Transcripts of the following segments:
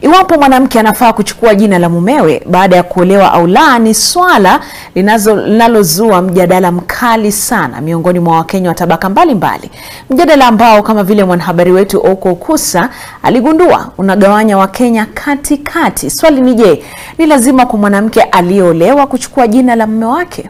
Iwapo mwanamke anafaa kuchukua jina la mumewe baada ya kuolewa au la ni swala linazo- linalozua mjadala mkali sana miongoni mwa Wakenya wa tabaka mbalimbali, mjadala ambao kama vile mwanahabari wetu Oko Kusa aligundua unagawanya Wakenya katikati. Swali ni je, ni lazima kwa mwanamke aliyeolewa kuchukua jina la mume wake?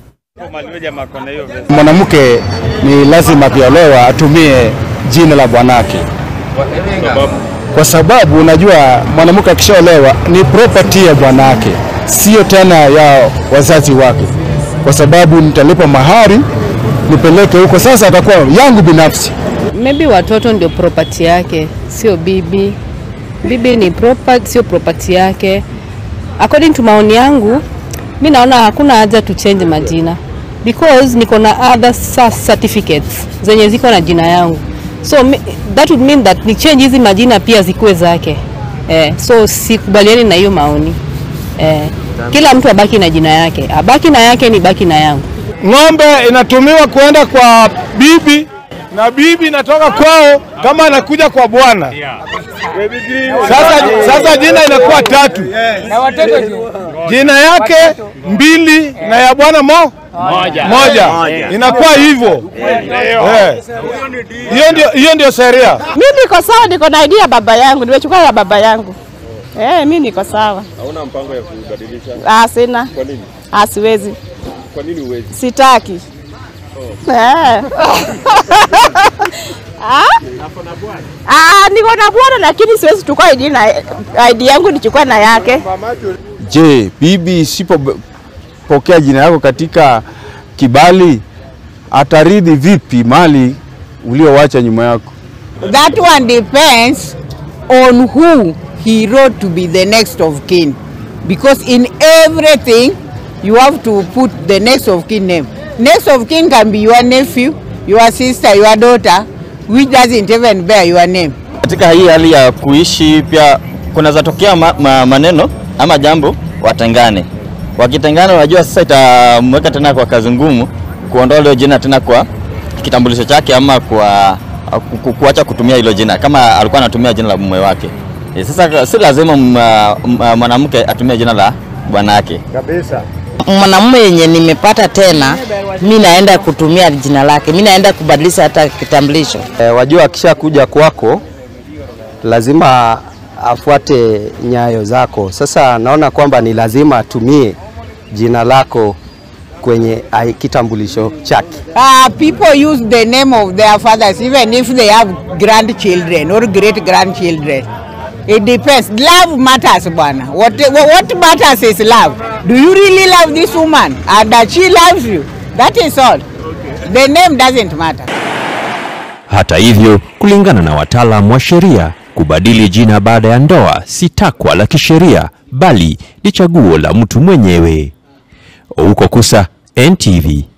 Mwanamke ni lazima akiolewa atumie jina la bwanake, kwa sababu unajua mwanamke akishaolewa ni property ya bwanake, sio tena ya wazazi wake, kwa sababu nitalipa mahari nipeleke huko, sasa atakuwa yangu binafsi. Maybe watoto ndio property yake, sio bibi. Bibi ni property, sio property yake. According to maoni yangu, mi naona hakuna haja tu change majina because niko na other sa- certificates zenye ziko na jina yangu, so mi- that would mean that ni change hizi majina pia zikuwe zake eh, so sikubaliani na hiyo maoni eh, kila mtu abaki na jina yake, abaki na yake ni baki na yangu. Ng'ombe inatumiwa kuenda kwa bibi na bibi inatoka kwao kama anakuja kwa bwana. Sasa, sasa jina inakuwa tatu, jina yake mbili na ya bwana mo moja, inakuwa hivyo. Eh. Hiyo ndio hiyo ndio sheria. Mimi niko sawa, niko na idea ya baba yangu, nimechukua ya baba yangu. Eh, mimi niko sawa. Hauna mpango ya kubadilisha? Ah, sina. Kwa nini? Ah, siwezi. Kwa nini huwezi? Sitaki. Eh. Ah? Ah, niko na bwana lakini siwezi chukua ID na ID yangu nichukua na yake. Je, bibi isipopokea jina yako katika kibali ataridhi vipi mali uliowacha nyuma yako? That one depends on who he wrote to be the next of kin. Because in everything, you have to put the next of kin name. Next of kin can be your nephew, your sister, your daughter, which doesn't even bear your name. Katika hii hali ya kuishi pia kunaweza tokea ma, ma, maneno ama jambo watengane. Wakitengana, unajua sasa itamweka tena kwa kazi ngumu kuondoa hilo jina tena kwa kitambulisho chake ama kwa ku- ku- kuacha kutumia hilo jina kama alikuwa anatumia jina la mume wake. E, sasa si lazima m- m- mwanamke atumie jina la bwanake. mwanamume yenye nimepata tena, mi naenda kutumia jina lake, mi naenda kubadilisha hata kitambulisho. E, wajua akisha kuja kwako lazima afuate nyayo zako. Sasa naona kwamba ni lazima atumie jina lako kwenye ai- kitambulisho chake. Uh, people use the name of their fathers even if they have grandchildren or great grandchildren. It depends. Love matters, bwana. What, what matters is love. Do you really love this woman? And that she loves you? That is all. The name doesn't matter. Hata hivyo, kulingana na wataalamu wa sheria, kubadili jina baada ya ndoa si takwa la kisheria, bali ni chaguo la mtu mwenyewe. Ouko Kusa, NTV.